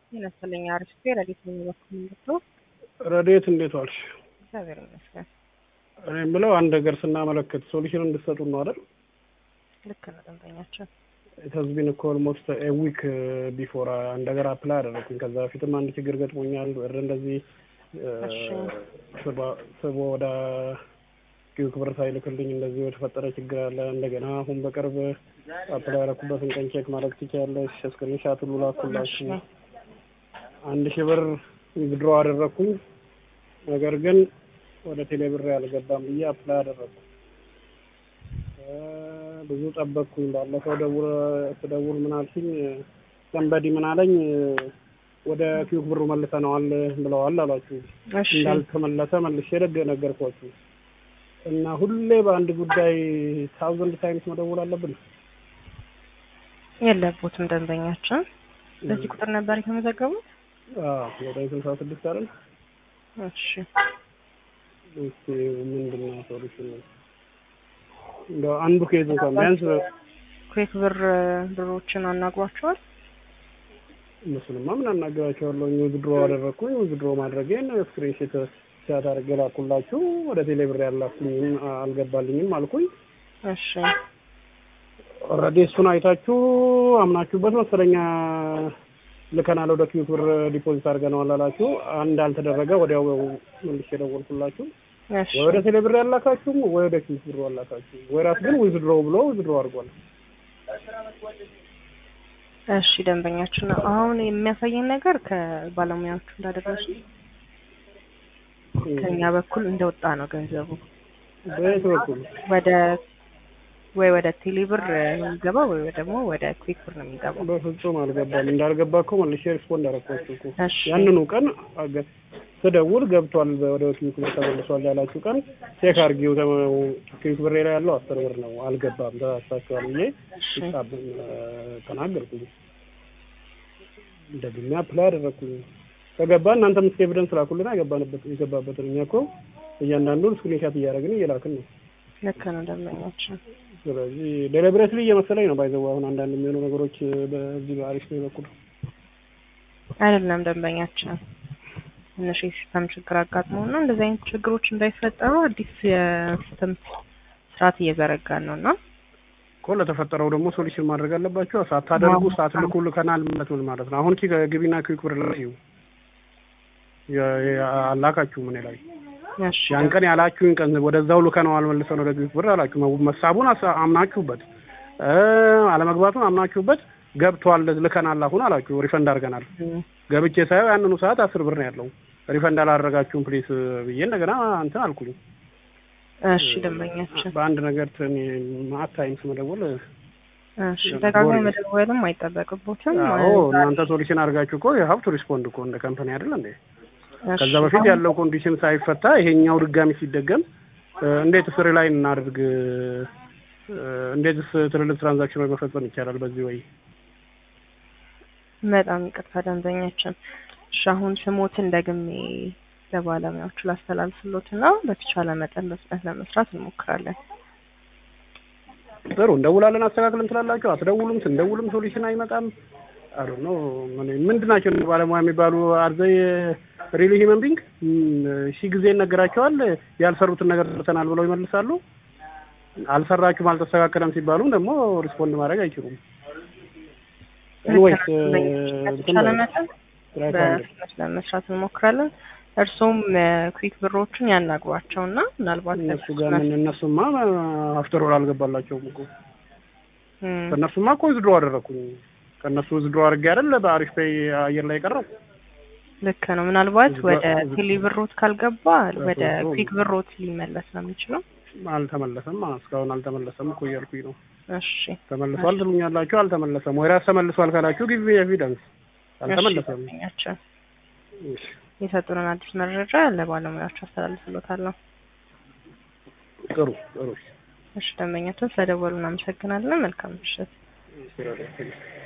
ይመስለኝ አሪፍ ረዴት ነው በኩል እንድትሉ ረዴት እንዴት ዋልሽ? እግዚአብሔር ይመስገን። እኔ የምለው አንድ ነገር ስናመለክት ሶሉሽን እንድትሰጡ ነው አይደል? ልክ ነው ደንበኛችን። ተዝቢን እኮ ኦልሞስት ኤ ዊክ ቢፎር አንድ ነገር አፕላይ አደረኩኝ። ከዛ በፊትም አንድ ችግር ገጥሞኛል። ወደ እንደዚህ እሺ። ስቦ ወደ ኪዩክ ብር ሳይልክልኝ እንደዚህ የተፈጠረ ችግር አለ። እንደገና አሁን በቅርብ አፕላይ ያደረኩበትን ቀን ቼክ ማድረግ ትችያለሽ። ስክሪንሻት ሁሉ ላኩላችሁ። እሺ። አንድ ሺህ ብር ዊዝድሮ አደረኩኝ። ነገር ግን ወደ ቴሌ ብር ያልገባም ብዬ አፕላይ አደረኩ። እ ብዙ ጠበቅኩኝ። ባለፈው ደውል ስደውል ምን አልሽኝ? ሰንበዲ ምን አለኝ? ወደ ኪዩክ ብሩ መልሰነዋል ብለዋል አሏችሁ። እሺ እንዳልተመለሰ መልሼ ደግ ነገርኳችሁ። እና ሁሌ በአንድ ጉዳይ ታውዘንድ ታይምስ መደውል አለብን? የለቦትም ደንበኛችን። በዚህ ቁጥር ነበር የተመዘገቡት? አዎ ወደ ስልሳ ስድስት አይደል? እሺ እስኪ ምንድን ነው ሶሉሽን? እንደው አንዱ ኬዝ እንኳን ቢያንስ ኩዌክ ብር ብሮችን አናግሯቸዋል? እነሱንማ ምን አናገራቸዋለሁ። ዊዝድሮ አደረግኩኝ። ዊዝድሮ ማድረጌን ስክሪንሽት ሻት አድርጌ ላኩላችሁ። ወደ ቴሌ ብር ያላኩኝም አልገባልኝም አልኩኝ። እሺ ኦልሬዲ እሱን አይታችሁ አምናችሁበት መሰለኛ ልከናል ወደ ኪዩት ብር ዲፖዚት አድርገነዋል አላችሁ። አንድ አልተደረገ ወዲያው መልሼ ደወልኩላችሁ። እሺ ወይ ወደ ቴሌ ብር ያላካችሁም ወይ ወደ ኪዩት ብር ያላካችሁ። ወይ ራስ ግን ዊዝድሮ ብሎ ዊዝድሮ አድርጓል። እሺ ደንበኛችን አሁን የሚያሳየን ነገር ከባለሙያዎቹ እንዳደረሱ ከኛ በኩል እንደወጣ ነው ገንዘቡ በየት በኩል ወደ ወይ ወደ ቴሌ ብር ነው የሚገባው ወይ ደግሞ ወደ ኩዊክ ብር ነው የሚገባው። በፍጹም አልገባም። እንዳልገባ እኮ መልሼ ሪስፖንድ አደረኳችሁ እኮ እሺ ያንኑ ቀን አገ- ስደውል ገብቷል ወደ ኪዩክ ብር ተመልሷል ያላችሁ ቀን ቼክ አድርጊው ተመ- ኪዩክ ብር ላይ ያለው አስር ብር ነው አልገባም ተሳስታችኋል ብዬ እሺ ሂሳብ ተናገርኩኝ። ደግሜ አፕላይ አደረግኩኝ። ከገባ እናንተም እስከ ኤቪደንስ ላኩልና የገባንበት የገባበትን እኛ እኮ እያንዳንዱን ስክሪንሻት እያደረግን እየላክን ነው። ልክ ነው ደንበኛችን። ስለዚህ ዴሊብሬትሊ እየመሰለኝ ነው ባይዘው አሁን አንዳንድ የሚሆኑ ነገሮች በዚህ በአሪፍ ነው በኩል አይደለም ደንበኛችን ትንሽ የሲስተም ችግር አጋጥሞ እና እንደዚህ አይነት ችግሮች እንዳይፈጠሩ አዲስ የሲስተም ስርዓት እየዘረጋን ነው እና እኮ ለተፈጠረው ደግሞ ሶሉሽን ማድረግ አለባቸው። ሳታደርጉ ሳትልኩ ልከናል ማለት ምን ማለት ነው? አሁን ኪ ግቢና ኪክ ብር ላይ እዩ የ- የ- አላካችሁም እኔ ላይ እሺ ያን ቀን ያላችሁኝ ቀን ወደዛው ልከነዋል መልሰን ወደ ኪክ ብር አላችሁ። መ- መሳቡን አሳ- አምናችሁበት እ አለመግባቱን አምናችሁበት ገብቷል ልከናል አሁን አላችሁ። ሪፈንድ አድርገናል። ገብቼ ሳየው ያንኑ ሰዓት አስር ብር ነው ያለው። ሪፈንድ አላደረጋችሁም ፕሊስ ብዬ እንደገና እንትን አልኩኝ። እሺ ደንበኛችን በአንድ ነገር ማት ታይምስ መደወል እሺ ደጋግሞ መደወልም አይጠበቅቦትም። አዎ እናንተ ሶሉሽን አድርጋችሁ እኮ የሀብቱ ሪስፖንድ እኮ እንደ ካምፓኒ አይደል እንዴ? እሺ፣ ከዛ በፊት ያለው ኮንዲሽን ሳይፈታ ይሄኛው ድጋሚ ሲደገም እ፣ እንዴትስ ሪላይን እናድርግ? እ፣ እንዴትስ ትልልቅ ትራንዛክሽኖች መፈጸም ይቻላል በዚህ ወይ? በጣም ይቅርታ ደንበኛችን። እሺ አሁን ስሞትን ደግሜ ለባለሙያዎቹ ላስተላልፍሎት እና በተቻለ መጠን በፍጥነት ለመስራት እንሞክራለን። ጥሩ እንደውላለን፣ አስተካክልን ትላላችሁ፣ አትደውሉም። ስንደውልም ሶሉሽን አይመጣም። አሉ ነው ምንድን ናቸው እነዚህ ባለሙያ የሚባሉ አርዘይ ሪሊ ሂመን ቢንግ ሺህ ጊዜ ይነገራቸዋል። ያልሰሩትን ነገር ሰርተናል ብለው ይመልሳሉ። አልሰራችሁም አልተስተካከለም ሲባሉም ደግሞ ሪስፖንድ ማድረግ አይችሉም። ኤኒዌይስ በተቻለ መጠን በፍጥነት ለመስራት እንሞክራለን። እርሶም ኩዊክ ብሮችን ያናግሯቸው እና ምናልባት እነሱ ጋር ምን እነሱማ አፍተር ኦል አልገባላቸውም እኮ እም፣ ከእነሱማ እኮ ዝድሮ አደረኩኝ። ከእነሱ ዝድሮ አድርጌ አይደል በአሪፍ ፔይ አየር ላይ የቀረው ልክ ነው። ምናልባት እዚህ ወደ ጋር- ቴሌ ብሮት ካልገባ ወደ በፍጹም። ኩዊክ ብሮት ሊመለስ ነው የሚችለው። አልተመለሰም። እስካሁን አልተመለሰም እኮ እያልኩኝ ነው። እሺ ተመልሷል ትሉኛላችሁ፣ አልተመለሰም። ወይ ራስ ተመልሷል ካላችሁ ጊዜ ኤቪደንስ አልተመለሰም። እሺ፣ ደንበኛችን እሺ፣ የሰጡንን አዲስ መረጃ ለባለሙያዎች አስተላልፍሎታለሁ። ጥሩ ጥሩ እሺ ደንበኛችን ስለደወሉ እናመሰግናለን። መልካም ምሽት። እሺ፣